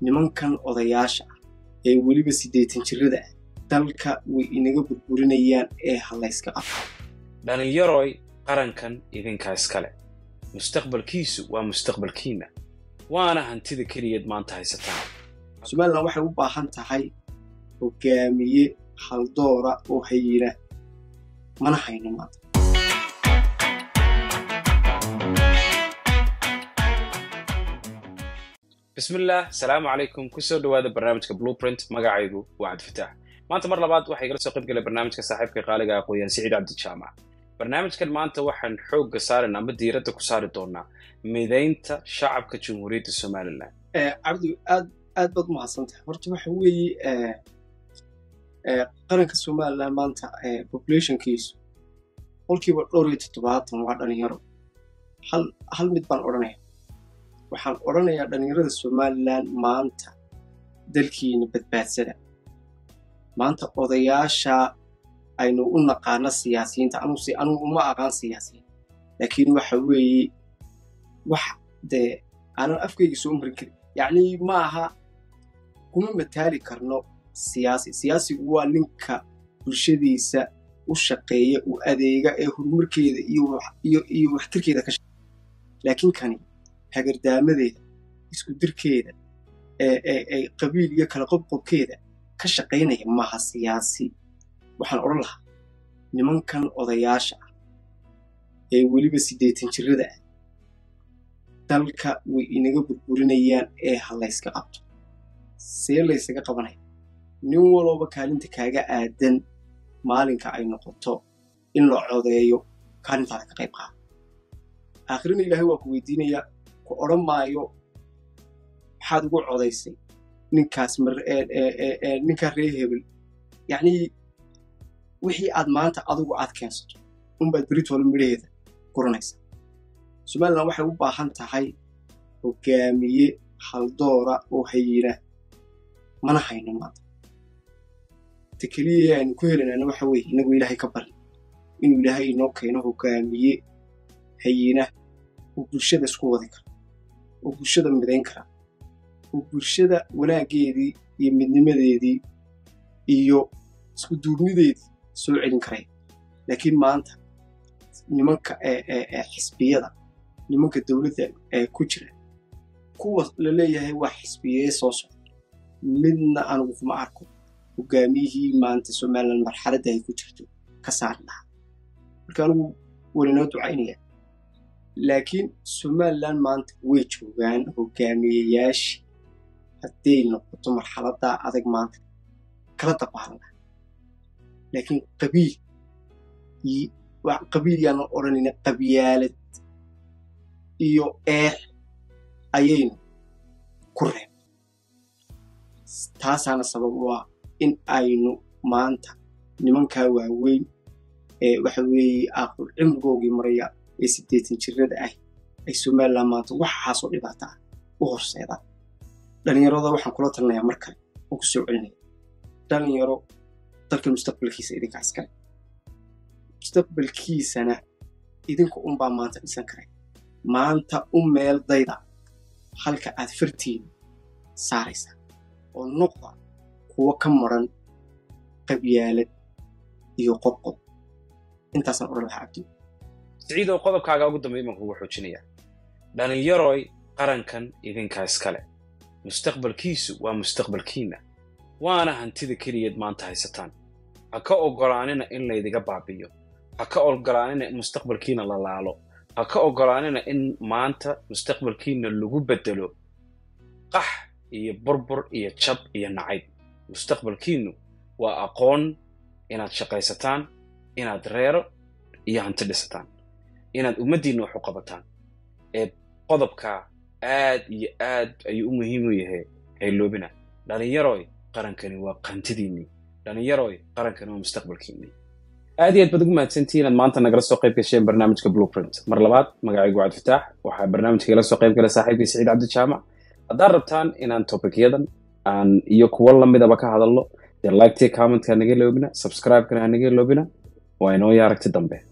nimankan odayaasha ah ee weliba siddeetan jirrada ah dalka way inaga burburinayaan ee halayska qabta dhallinyaroy qarankan idinkaa iskale mustaqbalkiisu waa mustaqbalkiinna waana hantida keliyaed maanta haysataan somalilan waxay u baahan tahay hogaamiye haldoora oo hayina mana hayno maanta bismillaah asalaamu calaykum kusoo dhowaada barnaamijka blueprint magacaygu waa cabdifataax maanta mar labaad waxaa igala soo qayb galay barnaamijka saaxiibka qaaliga aqooyaan siciid cabdijaamac barnaamijkan maanta waxaan xoogga saaran ama diiradda ku saari doonaa midaynta shacabka jamhuuriyadda somalilan cabdi aad aad baad umahadsantahay horta waxa weeye qaranka somalilan maanta populationkiisu qolkiiba dhowr iyo toddobaatan waa dhalinyaro hal hal mid baan odhanaya waxaan odhanayaa dhalinyarada somalilan maanta dalkiina badbaadsada maanta odayaasha aynu u naqaano siyaasiyiinta anuse anugu uma aqaan siyaasiyiin laakiin waxa weeye wax dee aanan afkayga soo marin karin yacni ma aha kuma mataali karno siyaasi siyaasigu waa ninka bulshadiisa u shaqeeya u adeega ee horumarkeeda iyo waxtarkeeda ka shaqeeya laakiin kani hagardaamadeeda isku dirkeeda ee qabiil iyo kala qobqobkeeda ka shaqaynaya maaha siyaasi waxaan odhan lahaa nimankan odayaasha ah ee weliba siddeetan jirrada ah dalka way inaga burburinayaan ee halayska qabto see laysaga qabanaya nin walooba kaalinta kaaga aadan maalinka ay noqoto in la codeeyo kaalintaada ka qayb qaada aakhirina ilaahay waa ku weydiinayaa ku odhan maayo maxaad ugu codaysay ninkaas ninkaa ree hebel yacnii wixii aad maanta adigu aad keensato unbaad beritoola midhaheeda guranaysaa somalilan waxay u baahan tahay hogaamiye haldoora oo hayina mana hayno maanta ta keliya aynu ku helanana waxa weeye inagoo ilaahay ka barin inuu ilaahay inoo keeno hogaamiye hayina oo bulshada isku wadi kara oo bulshada midayn kara oo bulshada wanaaggeedii iyo midnimadeedii iyo isku duubnideedii soo celin karaya laakiin maanta nimanka xisbiyada nimanka dowladda ee ku jira kuwa la leeyahay waa xisbiyee soo socda midna anugu kuma arko hogaamiyihii maanta somalilan marxaladda ay ku jirto ka saari lahaa marka anugu walinoo ducaynaya laakiin somalilan maanta way joogaan hogaamiyeyaashii hadday noqoto marxaladdaa adag maanta kala dabaalan laha laakiin qabiil qabiil yaanan odhanayna qabyaalad iyo eex ayaynu ku reeb taasaana sabab u ah in aynu maanta nimankaa waaweyn ee waxa weeye aaqul cimrigoogii maraya ee siddeetan jirrada ah ay somalilan maanta waxaasoo dhibaata ah u horseedaan dhallinyarada waxaan kula talinayaa mar kale oo ku soo celinaya dhalinyaro dalka mustaqbalkiisa idinkaa iskale mustaqbalkiisana idinka unbaa maanta dhisan karay maanta u meel dayda halka aad fartiina saaraysaa oo noqda kuwo ka maran qabyaalad iyo qobqob intaasaan odhan lahaa cabdi siciidow qodobkaaga ugu dambeey baan kugu xoojinayaa dhallinyaroy qarankan idinkaa iskale mustaqbalkiisu waa mustaqbalkiinna waana hantida keliyaed maanta haysataan ha ka oggolaanina in laydiga baabiyo ha ka oggolaanina in mustaqbalkiina la laalo ha ka oggolaanina in maanta mustaqbalkiina lagu beddelo qax iyo burbur iyo jab iyo nacayb mustaqbalkiinnu waa aqoon inaad shaqaysataan inaad reero iyo hanti dhisataan inaad ummaddiinna wax u qabataan ee qodobkaa aad iyo aad ayuu u muhiim u yahay hayloobina dhallinyaroy qarankani waa qantidiinnii dhallinyaroy qarankani waa mustaqbalkiinnii aad iyo aad baad ugu mahadsantihiin inaad maanta nagala soo qayb gasheen barnaamijka blueprint mar labaad magacaygu cabdifataax waxaa barnaamijka igala soo qayb galay saaxiibkii siciid cabdijaamac haddaad rabtaan inaan tobikyadan aan iyo kuwo lamidaba ka hadalno dee liketi commentka naga loobina subscribe-kana ha naga loobina waa inoo iyo aragti dambe